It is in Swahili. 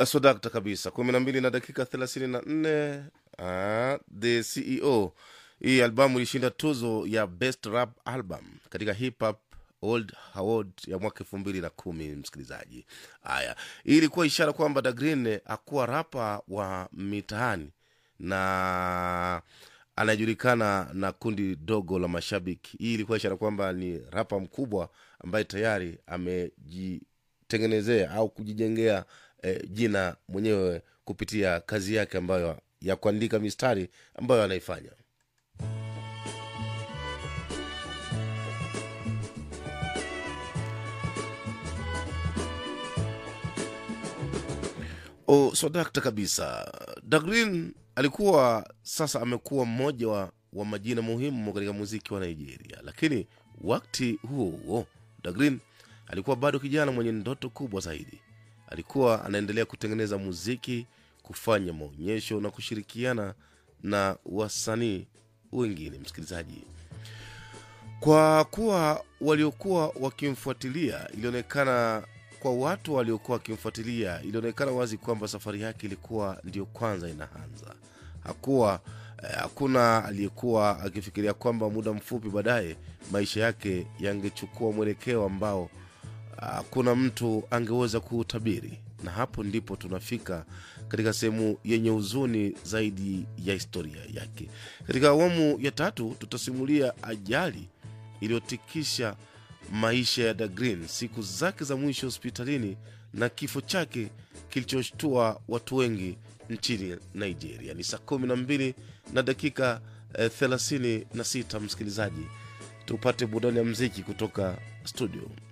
swadakta kabisa kumi na mbili na dakika thelathini na nne uh, the ceo hii albamu ilishinda tuzo ya best rap album katika hip hop old award ya mwaka elfu mbili na kumi msikilizaji haya hii ilikuwa ishara kwamba dagreen akuwa rapa wa mitaani na anajulikana na kundi dogo la mashabiki hii ilikuwa ishara kwamba ni rapa mkubwa ambaye tayari amejitengenezea au kujijengea eh, jina mwenyewe kupitia kazi yake ambayo ya kuandika mistari ambayo anaifanya o swadakta kabisa dagrin alikuwa sasa amekuwa mmoja wa, wa majina muhimu katika muziki wa nigeria lakini wakati huo huo dagrin alikuwa bado kijana mwenye ndoto kubwa zaidi alikuwa anaendelea kutengeneza muziki kufanya maonyesho na kushirikiana na wasanii wengine msikilizaji kwa kuwa waliokuwa wakimfuatilia ilionekana kwa watu waliokuwa wakimfuatilia ilionekana wazi kwamba safari yake ilikuwa ndiyo kwanza inaanza hakuwa eh, hakuna aliyekuwa akifikiria kwamba muda mfupi baadaye maisha yake yangechukua mwelekeo ambao hakuna mtu angeweza kuutabiri na hapo ndipo tunafika katika sehemu yenye huzuni zaidi ya historia yake katika awamu ya tatu tutasimulia ajali iliyotikisha maisha ya dagrin siku zake za mwisho hospitalini na kifo chake kilichoshtua watu wengi nchini nigeria ni saa kumi na mbili na dakika eh, thelathini na sita msikilizaji tupate burudani ya mziki kutoka studio